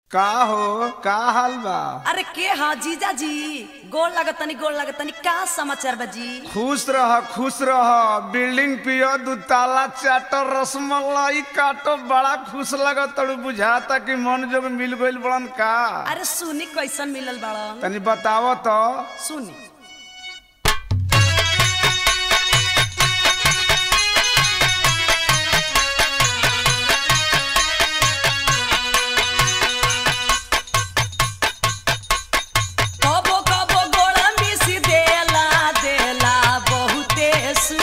का हो का हाल बा अरे के हाँ जीजा जी गोल लगतनी गोल लगतनी का समाचार बा जी खुश रह खुश रह बिल्डिंग पियो दू ताला चाटो रसमलाई काटो बड़ा खुश लगत तड़ू बुझाता कि मन जोग मिल गइल बड़न का अरे सुनी कैसन मिलल बड़न तनी बताव तो सुनी कबो कबो गोड़ मिसी देला देला बहुते सू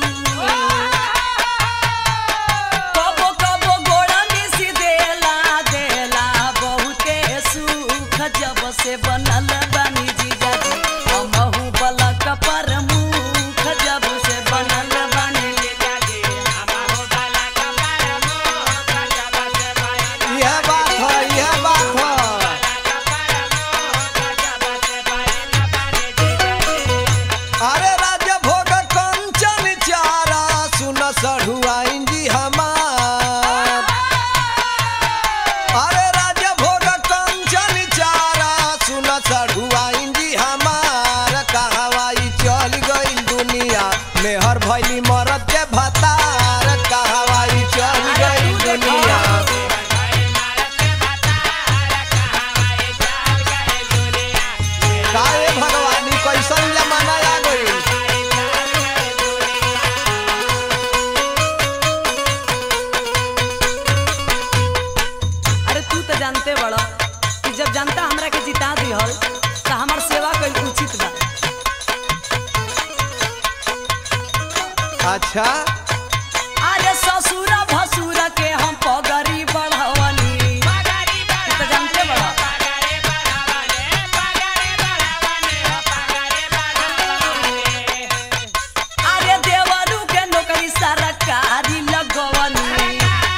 कबो कबो गोड़ मिसी देला देला बहुते सुख जब से बनल बानी जीजा जी हमहू बलक पर मुख जब से बनल बानी जीजा जी हमहू बलक पर मुख जब से बनल यह बात है यह बात है अरे राजा भोग कंचन चारा सुन सढ़ुआइन जी हमार अरे राजा भोग कंचन चारा सुन सढ़ुआइन जी हमार कहवाई चल गई दुनिया मेहर भैली मरद के भतार कहवाई चल गई दुनिया काहे भगवानी कैसन जमाना आ गई अरे तू तो जानते बड़ा कि जब जनता हमरा के जिता दिहल तो हमार सेवा कईल उचित बा अच्छा अरे ससुर भसुर के हम पगरी बढ़वनी तू तो जानते बड़ा अरे देवरू के नौकरी सरकारी लगवनी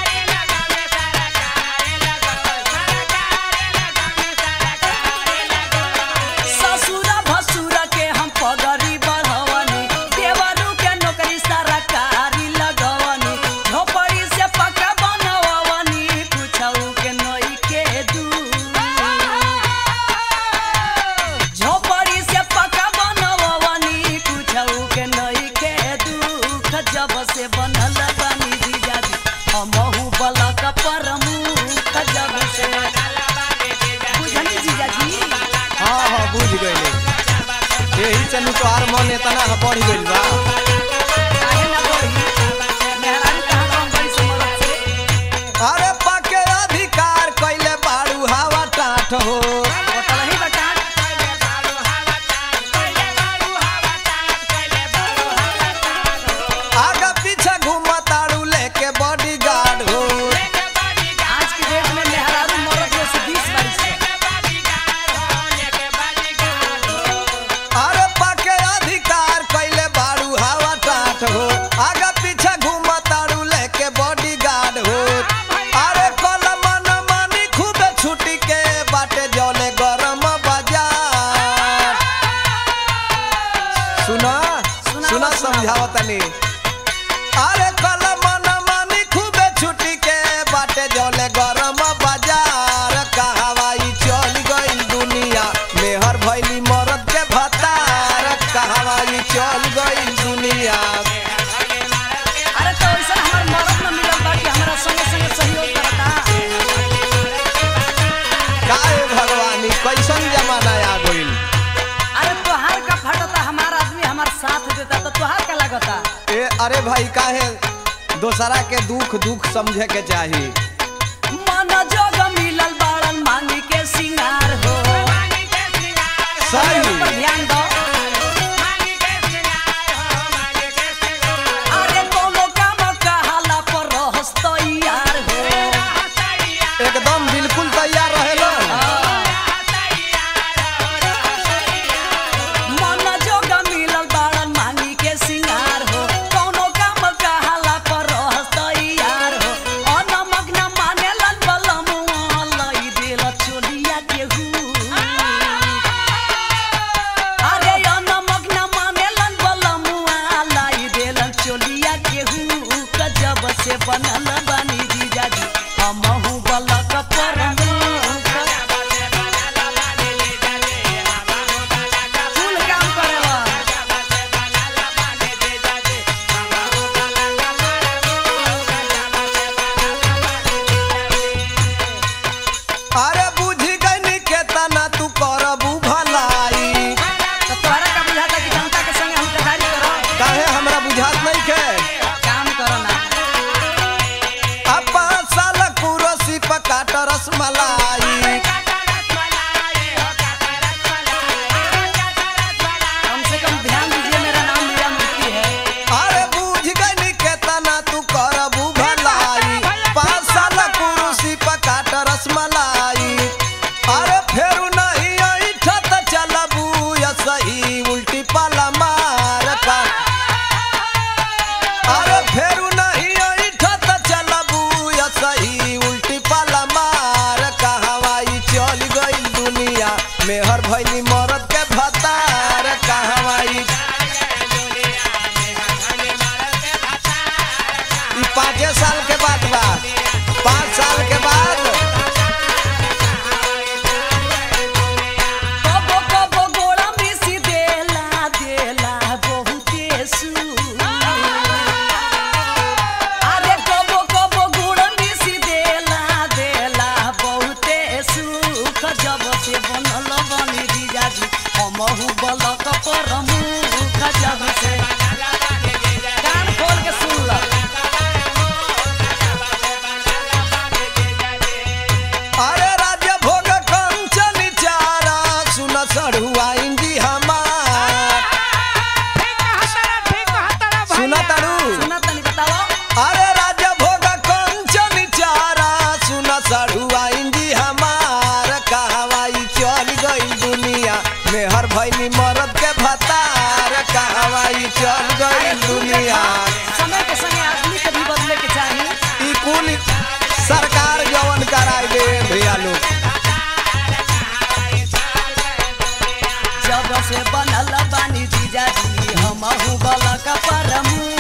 ससुर भसुर के हम पगरी बढ़वनी देवरू के नौकरी सरकारी लगवनी झोपड़ी से पक्का बनवनी कुछऊ के नई के दू झोपड़ी से पक्का बनवनी कुछऊ के नई के दुख जब से बनल बनी जीजाजी हमहू बलक परमुख जब से बुझनी जीजाजी हाँ हाँ बुझ गई यही चलू तोहार मन इतना बढ़ गइल बा काहे ना बढ़ी? मेहरारू कहाँ कम बड़ी समझ से? अरे पाके अधिकार कैले बाड़ू हवा टाट हो होटल ही बटा। आगा पीछे घूमताड़ू लेके बॉडी गार्ड हो आज की डेट में मेहरारू मरद में से 20 बारी से। अरे पाके अधिकार कैले बाड़ू हवा टाट हो आगा पीछे घूमताड़ू लेके बॉडी गार्ड हो अरे कल मन मानी खूबे छुट्टी के बाटे जले गरम बाजार सुना सुनावा, सुना सुनावा। समझावतनी अरे कल मन मानी खूबे छुट्टी के बाटे जले गरम बाजार कहवाई चल गई दुनिया मेहर भैली मरद के भतार कहवाई चल गई दुनिया अरे तो ऐसा हमार मरद न मिलल बा कि हमरा संगे संगे सहयोग करता। काहे भगवानी कैसन जमाना आ गइल अरे तोहार का फटता हमार आदमी हमार साथ देता तो तोहार का लगता ए अरे भाई काहे दोसरा के दुख दुख समझे के चाही मन जोग मिलल बाड़न मांगी के सिंगार हो सही पर ध्यान दो अरे कोनो काम कहाला पर रहस तैयार हो एकदम बिल्कुल तैयार रहेलो मन जोग मिलल बाड़न मांगी के सिंगार हो कोनो काम कहाला पर रहस तैयार हो अनमग्न रसमलाई कम से कम ध्यान दीजिए मेरा नाम मीरा मूर्ति है अरे बूझ गई केतना तू करबू भलाई पाँच साल कुरुसी पकाट रसमलाई अरे फेरू नहीं ऐठत चलबू या सही उल्टी पाला मार का अरे फेरू नहीं ऐठत चलबू या सही उल्टी पाला मार कहवाई चल गई दुनिया मेहर भैली मरद के भतार कहवाई ई पाँचे साल के बाद बा पाँच साल के बाद कबो कबो गोड़ा मिसी देला देला बहुते सू अरे कबो कबो गुड़ मिसी देला देला बहुते सुख जब से बनल बनी जीजाजी हमहु बलक पर मुख जब से कान खोल के सुन ल अरे राज्य भोग कंचन चारा सुन सड़ुआ इंजी हमार सुना तारू सुना तनी बताओ अरे राज्य भोग कंचन चारा सुन सड़ुआ इंजी हमार कहवाई चल गई दुनिया मेहर भैली मरद के भतार कहवाई चल गई दुनिया समय के संगे आदमी के भी बदले के चाहिए ई कुल सरकार जवन कराई दे भैया लोग जब से बनल बानी जीजाजी हमहु बलक पर मुख